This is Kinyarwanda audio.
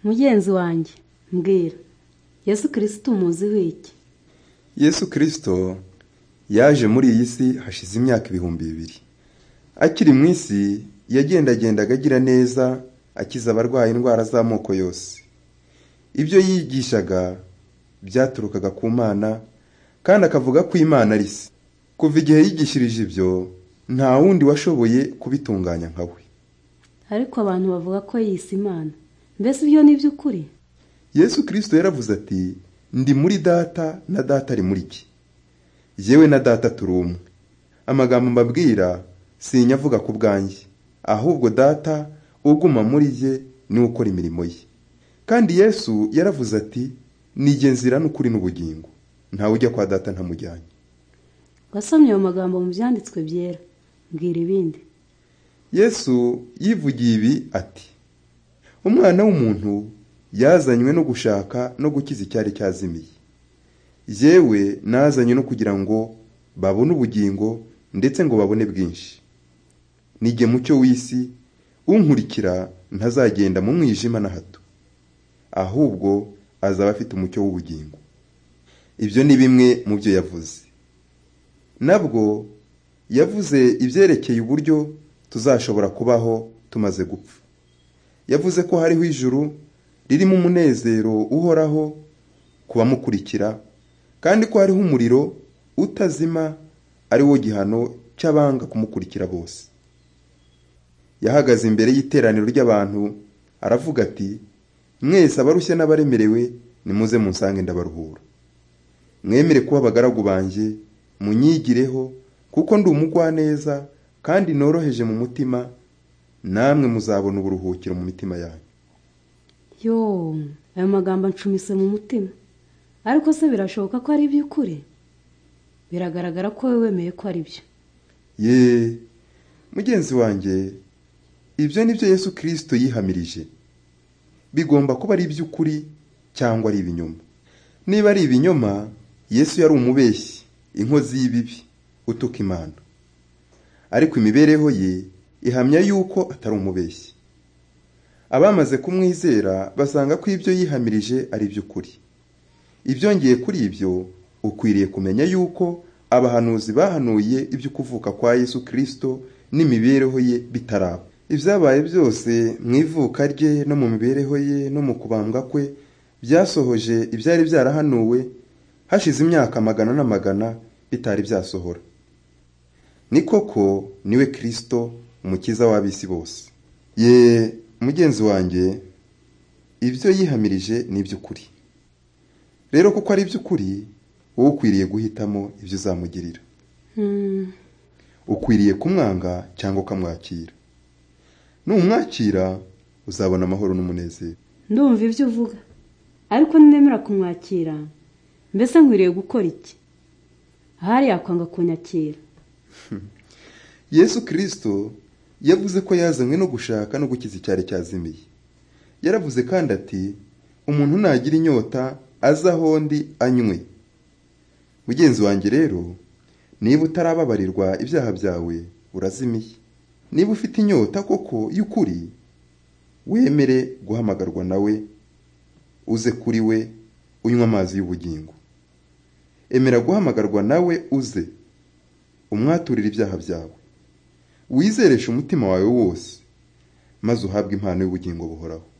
mugenzi wanjye mbwira yesu kirisito umuziho iki yesu kirisito yaje muri iyi si hashize imyaka ibihumbi bibiri akiri mu isi yagendagendaga agira neza akiza abarwaye indwara z'amoko yose ibyo yigishaga byaturukaga ku mana kandi akavuga ko imana ari se kuva igihe yigishirije ibyo nta wundi washoboye kubitunganya nka we ariko abantu bavuga ko yise imana mbese ibyo ni iby'ukuri yesu kirisito yaravuze ati ndi muri data na data ari muri jye yewe na data turi umwe amagambo mbabwira sinyavuga ku bwanjye ahubwo data uguma muri ye niwe ukora imirimo ye kandi yesu yaravuze ati nige nzira n'ukuri n'ubugingo ntawe ujya kwa data ntamujyanye wasomye ayo magambo mu byanditswe byera mbwira ibindi yesu yivugiye ibi ati umwana w'umuntu yazanywe no gushaka no gukiza icyari cyazimiye yewe nazanye no kugira ngo babone ubugingo ndetse ngo babone bwinshi nige mucyo w'isi unkurikira ntazagenda mu mwijima na hato ahubwo azaba afite umucyo w'ubugingo ibyo ni bimwe mu byo yavuze nabwo yavuze ibyerekeye uburyo tuzashobora kubaho tumaze gupfa yavuze ko hariho ijuru ririmo umunezero uhoraho ku bamukurikira kandi ko hariho umuriro utazima ari wo gihano cy'abanga kumukurikira bose yahagaze imbere y'iteraniro ry'abantu aravuga ati mwese abarushye n'abaremerewe nimuze munsange ndabaruhura mwemere kuba abagaragu banjye munyigireho kuko ndi umugwaneza kandi noroheje mu mutima namwe muzabona uburuhukiro mu mitima yanyu yo ayo magambo ancumise mu mutima ariko se birashoboka ko ari iby'ukuri biragaragara ko wowe wemeye ko ari byo ye mugenzi wanjye ibyo ni byo yesu kirisito yihamirije bigomba kuba ari iby'ukuri cyangwa ari ibinyoma niba ari ibinyoma yesu yari umubeshyi inkozi y'ibibi utuka imana ariko imibereho ye ihamya yuko atari umubeshyi abamaze kumwizera basanga ko ibyo yihamirije ari iby'ukuri ibyongeye kuri ibyo ukwiriye kumenya yuko abahanuzi bahanuye ibyo kuvuka kwa yesu kirisito n'imibereho ye bitaraba ibyabaye byose mu ivuka rye no mu mibereho ye no mu kubambwa kwe byasohoje ibyari byarahanuwe hashize imyaka magana n'amagana bitari byasohora ni koko niwe kirisito umukiza w'ab'isi bose ye mugenzi wanjye ibyo yihamirije ni iby'ukuri rero kuko ari iby'ukuri wowe ukwiriye guhitamo ibyo uzamugirira ukwiriye kumwanga cyangwa ukamwakira numwakira uzabona amahoro n'umunezero ndumva ibyo uvuga ariko ninemera kumwakira mbese nkwiriye gukora iki ahari yakwanga kunyakira yesu kirisito yavuze ko yazanywe no gushaka no gukiza icyari cyazimiye yaravuze kandi ati umuntu nagira inyota aze aho ndi anywe mugenzi wanjye rero niba utarababarirwa ibyaha byawe urazimiye niba ufite inyota koko y'ukuri wemere guhamagarwa nawe uze kuri we unywa amazi y'ubugingo emera guhamagarwa nawe uze umwaturire ibyaha byawe wizereshe umutima wawe wose maze uhabwe impano y'ubugingo buhoraho